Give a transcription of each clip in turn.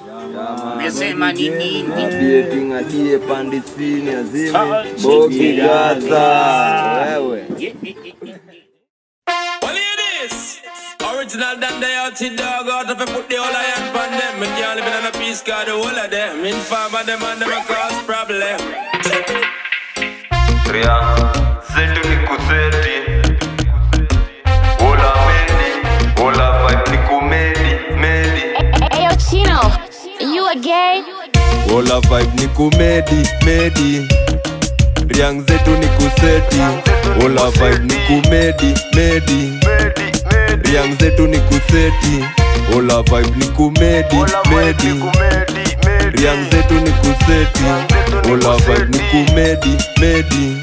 Umesema ni nini? Adie tingadie pandisini azime Touch bogi it. gaza wewe Well, it is. Original than they out to dog out if I put the whole iron on them. Me can't live in a peace cause the whole of them. Inform of them and them a cause problem. Tria zetu ni kuseti Ola medi Ola vibe ni kumedi Medi Hey, yo, Chino, you a gay? Ola vibe ni kumedi Medi Riang zetu ni kuseti Ola vibe ni kumedi Medi Riang zetu ni kuseti Ola vibe ni kumedi Medi Riang zetu ni kuseti Ola vibe ni kumedi Medi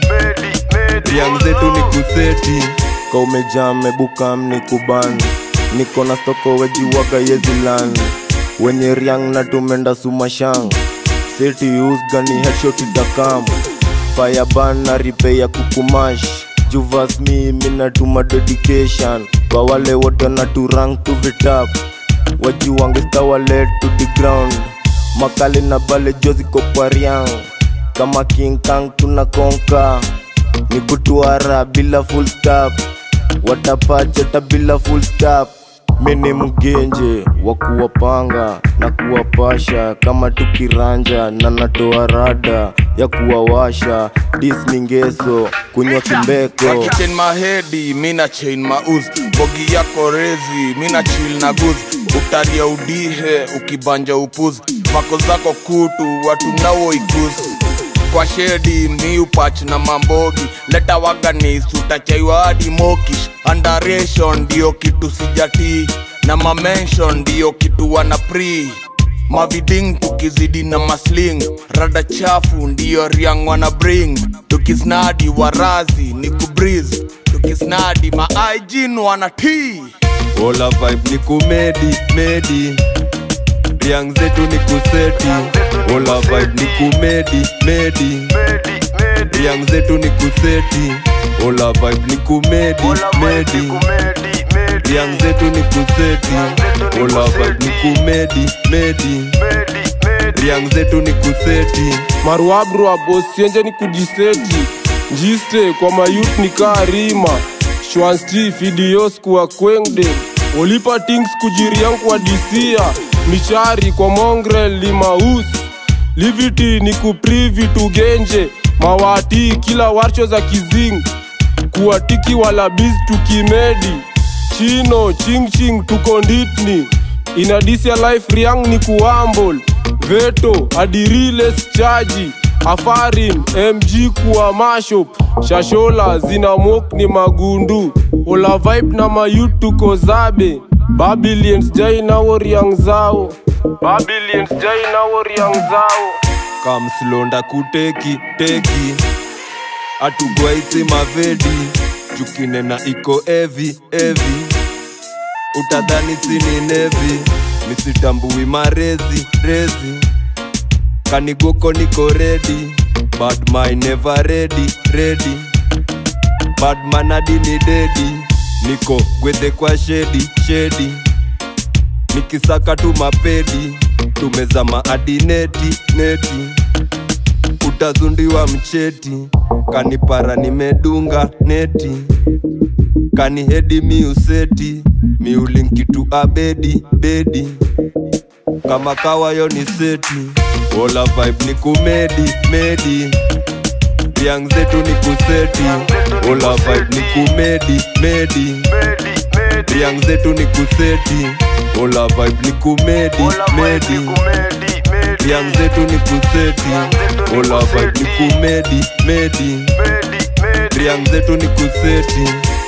Riang zetu ni kuseti ka umejaa mebuka mni kuban niko na stoko wejiwaga yezilan wenye riang na tumenda sumashang seti usgani headshot dakam fireban na ripe ya kukumash juvas mi minatuma dedication kwa wale wote na turang to vitap wajiwangestawalet to the ground makali na bale joziko kwa riang kama king kang tunakonka ni kutuara bila full stop watapachata bila full stop mini mgenje wa kuwapanga na kuwapasha kama tukiranja na natoa rada ya kuwawasha dismingeso kunywa kimbeko chain mahedi mina chain mauz bogi yako rezi mina chill na guz utalia udihe ukibanja upuz mako zako kutu watu nao ikus kwa shedi mi upach na mambogi leta waganis utachaiwa hadi mokish andaration ndiyo kitu sijatii na mamention ndiyo kitu wana pri maviding tukizidi na masling rada chafu ndiyo riang wana bring tukisnadi warazi ni kubriz tukisnadi maaijin wana tii Ola vibe ni kumedi Medi Riang zetu ni kuseti Ola vibe ni kumedi Medi Riang zetu ni kuseti Ola vibe ni kumedi Medi Riang zetu ni kuseti Ola vibe ni kumedi Medi Riang zetu ni kuseti maruabrua bosienje ni kujiseti njiste kwa mayut ni kaa rima shwansti fidios kuwa kwengde olipa tings kujiriang kwa disia michari kwa mongrel limaus liviti ni kuprivi tugenje mawati kila warcho za kizing kuwatiki walabiz tukimedi chino chingching tukonditni inadisia life riang ni kuambol veto adiriles chaji afarin mg kuwa mashop shashola zina mok ni magundu ola vibe na mayut tuko zabe babilians jai nawo riang zao babilians jai nawo riang zao kamslonda kuteki teki atugwaisi mavedi jukinena iko evi evi utadhani sini nevi misitambui marezi rezi kanigoko niko redi badmy never ready ready badman hadi ni dedi niko gwedhe kwa shedi shedi nikisaka tu mapedi tumezama hadi neti neti utazundiwa mcheti kanipara nimedunga neti kanihedi miuseti miulinkitu abedi bedi kama kawayo ni seti ola vibe ni kumedi medi riang zetu ni kuseti ola vibe ni kumedi medi riang zetu ni kuseti ola vibe ni kumedi medi riang zetu ni kuseti ola vibe ni kumedi medi riang zetu ni kuseti